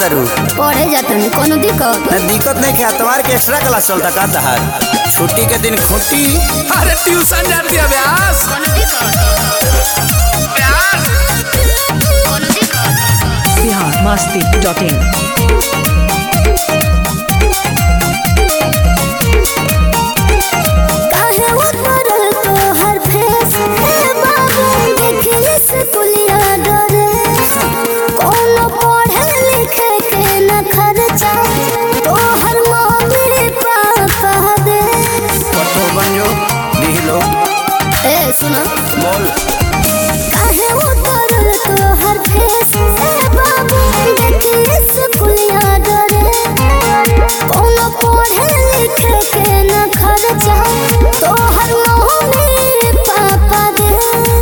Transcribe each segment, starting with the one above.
करत रू पढ़े जातनी कोनो दिक्कत न दिक्कत नहीं क्या तुम्हारे के एक्स्ट्रा क्लास चलता का तहार छुट्टी के दिन खुटी अरे ट्यूशन जाती है व्यास कोनो दिक्कत व्यास कोनो दिक्कत बिहार मस्ती डॉट इन काहे उतरल तोहर फेस हे बाबू देखिए स्कूलिया डरे कोनो पढ़े लिखे के न खर्चा तोहर मम्मी पापा दे पट्टो बन जो लिख लो ए सुनो बोल काहे उतरल तोहर फेस हे बाबू देखिए स्कूलिया डरे कोनो पढ़े लिखे के न खर्चा तोहर मम्मी पापा दे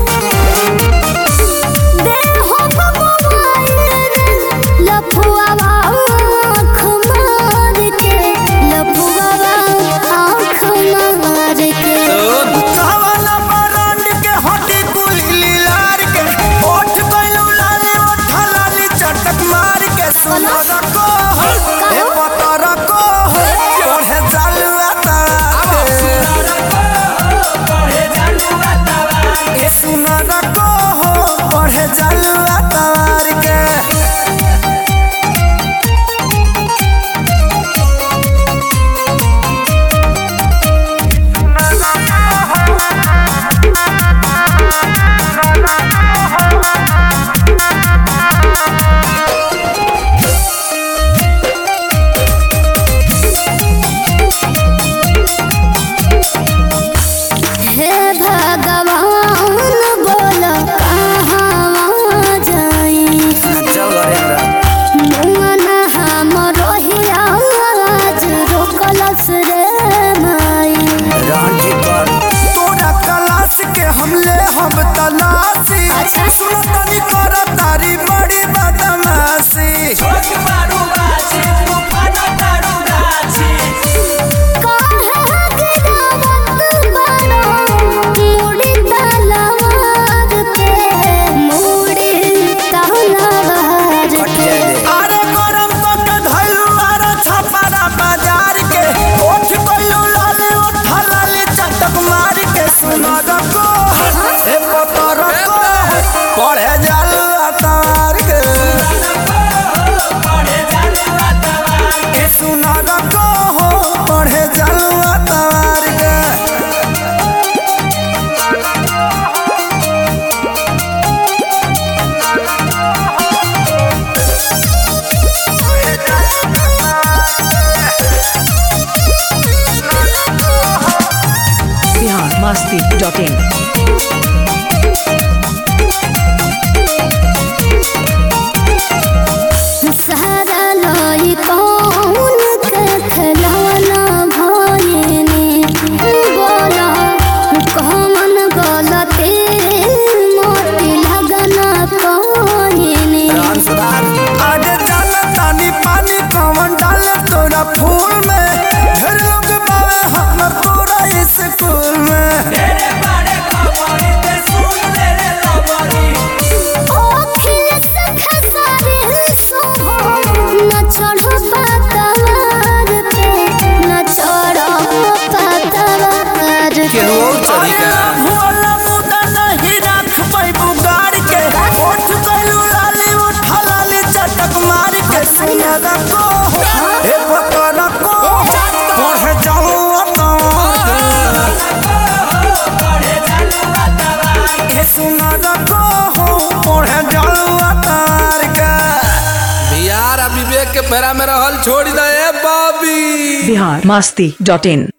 दे हो मोबाइल लफुआ आँख मार के लफुआ आँख मार के चावला बरंड के हटी कुली लार के ओठ गइलू लाली ओठ लाली चटक मार के सुनर को ए पतर को पढ़े जालुआ तार ए सुनर को पढ़े जालुआ तार के हे भगवान बोल कहाँ जाई चल घरे हमरा मन हम रोहिया आज रोकलस रे माई रांची कर तोरा क्लास के हमले हम तलाशी अच्छा। सुनो तनी कर तारी बड़ी बदमाशी काहे गिरावत बारो मुड़ी तलवार पे मुड़ी तलवार पे अरे गरम तो के धइलू आरो छपारा बाजार के ओठ कइलू लाली ओठ लाली चटक मार के सुनो रको ए पतर को पढ़े जालू अतार के ए सुनो रको पढ़े जालू अतार के बिहार मस्ती डॉट इन सारा लाई कौन के खिलौना भइनी बोला कौन गलती मोती लगना कहिनी राम सुधार आगे डाल तानी पानी कवन डाल तोरा फूल में ढेर लोग बावे हम पूरा स्कूल में ओखिल से खसारे सोहो न चढ़ो पातवार पे न चढ़ो पातवार पे अरे भोला मुदा नहीं रख पैबू गाड़ के ओठ गइलू लाली उठ लाली चटक मार के सुनर को ए पतर को पढ़ जाऊं ए सुनर को पढ़ जाऊं अतार के बिहार आ विवेक के फेरा में रहल छोड़ दे बॉबी बिहार मस्ती डॉट इन